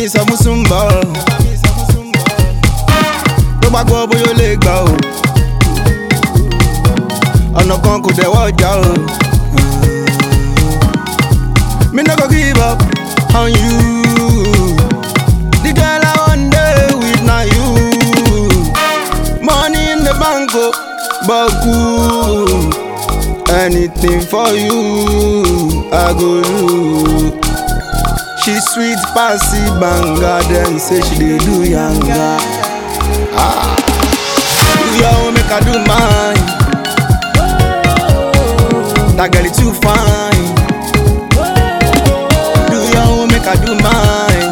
mi sọ fún súnbọ̀ tó bá gbọ́ bóyá ó lè gbà o ọ̀nà kan kò dẹ̀wọ́ ọjà o. Me no go give up on you. The girl I want day with na you. Money in the bank, oh, but cool. Anything for you, I go do. She sweet passy banga, then say she dey do yanga. Ah, do your own, make I do mine. That girl is too fine. Do your own, make I do mine.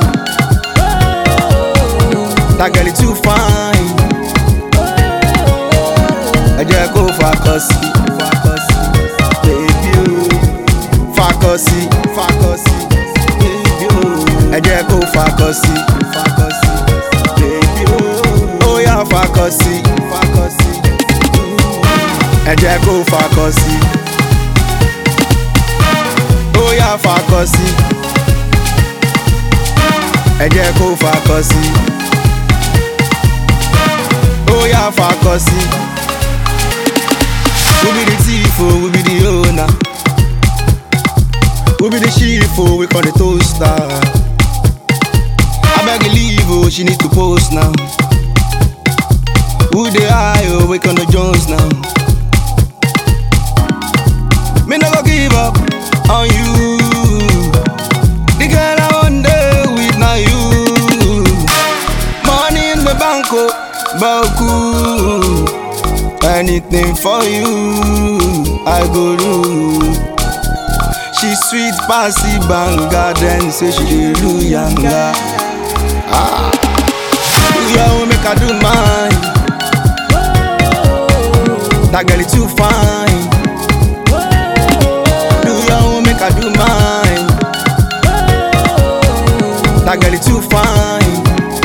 That girl is too fine. Ẹ jẹ́ kó fakọsí, fakọsí, baby o. Fakọsí, fakọsí, baby o. Ẹ jẹ́ kó fakọsí, fakọsí, baby o. Ó yá fakọsí, fakọsí. Ẹ jẹ́ kó fakọsí. Ó yá fakọsí. Ẹ jẹ́ kó fakọsí. Ó yá fakọsí. We be the thief, oh, we be the owner. We be the chief, oh, we call the toaster. I beg you leave, oh, she need to post now. Who the eye, oh, we on the Jones now. Me no go give up on you. The girl I want day with now you. Money in the bank, oh, but cool. Anything for you, I go do. She sweet passy banga, then say she dey do yanga. Ah, do your own, make I do mine. That girl is too fine. Do your own, make I do mine. That girl is too fine.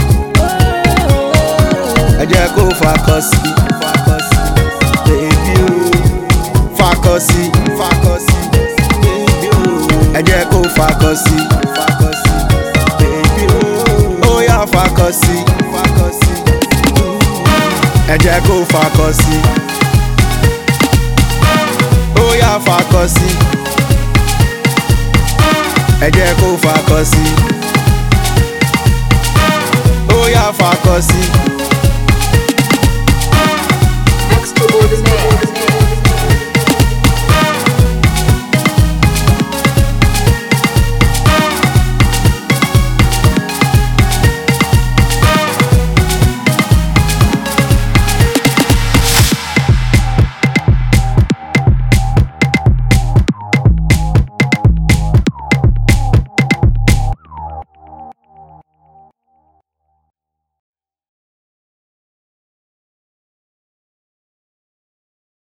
Ẹ jẹ́ kó fakọsí, fakọsí, baby o. Fakọsí, fakọsí, baby o. Ẹ jẹ́ kó fakọsí, fakọsí, baby o. Ó yá fakọsí, fakọsí. Ẹ jẹ́ kó fakọsí. Ó yá fakọsí. Ẹ jẹ́ kó fakọsí. Ó yá fakọsí.